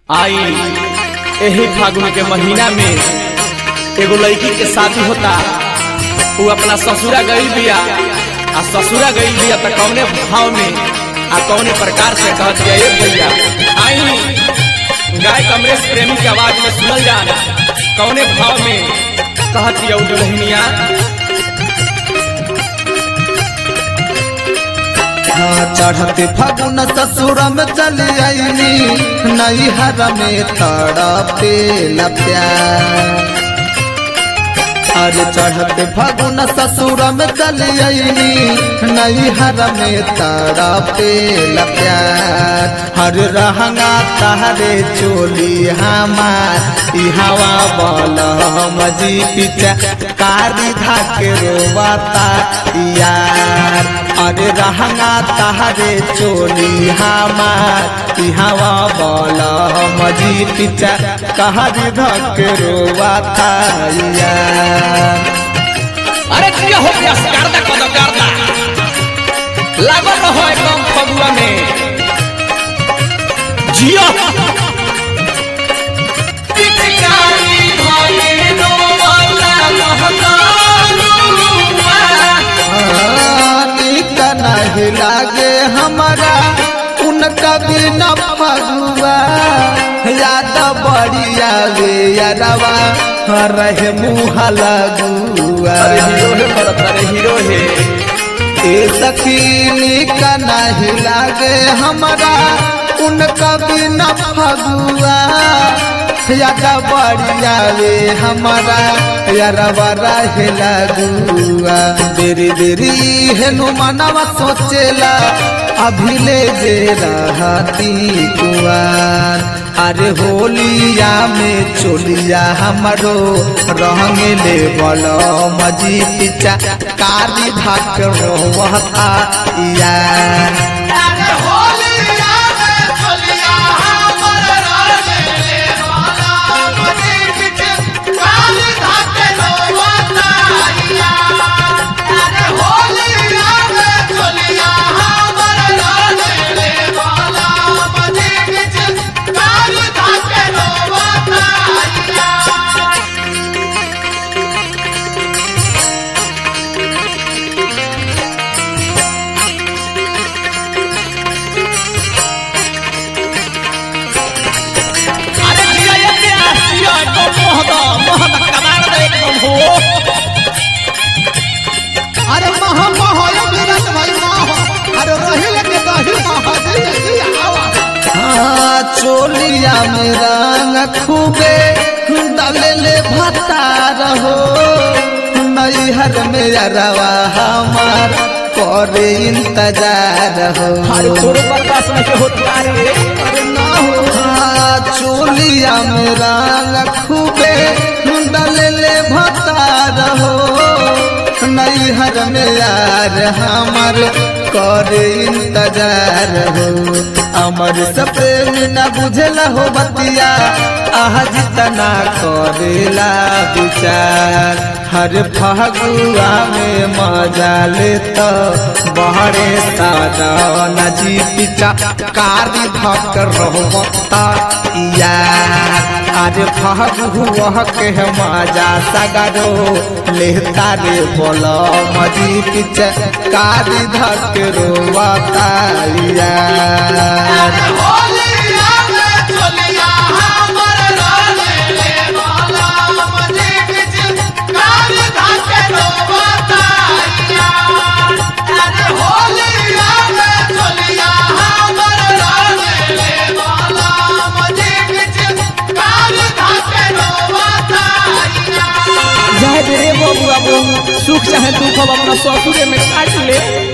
आई एही फागुन के महीना में एगो लड़की के शादी होता वो अपना ससुरा गई बिया आ ससुरा गई बिया तो कौने भाव में आ कौने प्रकार से कहत गया ए भैया आई गाय कमरेश प्रेमी के आवाज में सुनल जा कौने भाव में कहत यौ दुल्हनिया चढ़ते फागुन ससुर में चली आईनी नैहर में तड़पे प्यार अरे चढ़ते फागुन ससुर में चली आईनी नैहर में तड़पे प्यार हर रहंगा तहरे चोली हमार ई हवा बल मजी पीछा कारी धाके रोवाता यार अरे रहंगा तहरे चोली हमार ई हवा बल मजी पीछा कहरी धके रोवाता यार अरे क्या हो गया गर्दा कदम गर्दा लागल रहो एकदम फगुआ में जियो पिचकारी भले नो वाला महकानुआ। निक नहीं लागे हमारा उनका बिना फगुआ याद बढ़िया वे यारवा रहे मुँह लगुआ अरे हीरो है भरत अरे हीरो है ए सखी निक नहीं लागे हमारा उनका बिना फगुआ याद बढ़िया वे हमारा यारवा रहे लगुआ देरी देरी हेनु मनवा सोचेला अभी ले जे रहती कुआर अरे होलिया में चोलिया हमरो रंगले बल मजी पिचा कारी भाग रोहता यार अरे जिया ये क्या जिया एकदम मोहदा मोहदा कमाल दे एकदम हो अरे महा महा विराट भाई महा अरे रही लगे दही महा हाँ चोलिया में रंग खूबे दलेले भत्ता रहो नैहर में अरवा हमार करे इंतजार हो अरे तोरो बर्दाश्त नहीं होता रे अरे ना हो हाँ, चोलिया में रंग खूबे दलेले भत्ता रहो नैहर में यार हमार करे इंतजार हो अमर सप्रेम न बुझला हो बतिया आज तना करेला विचार हर फगुआ में मजा ले तो बहरे सादा नजी पिचा कारी धक रोता यार आज फगुआ के मजा सगरो लेता रे बोलो मजी पिचा कारी धक रोता यार जाए रे बाबू अब सुख चाहे दुख अब अपना ससुरे में काट ले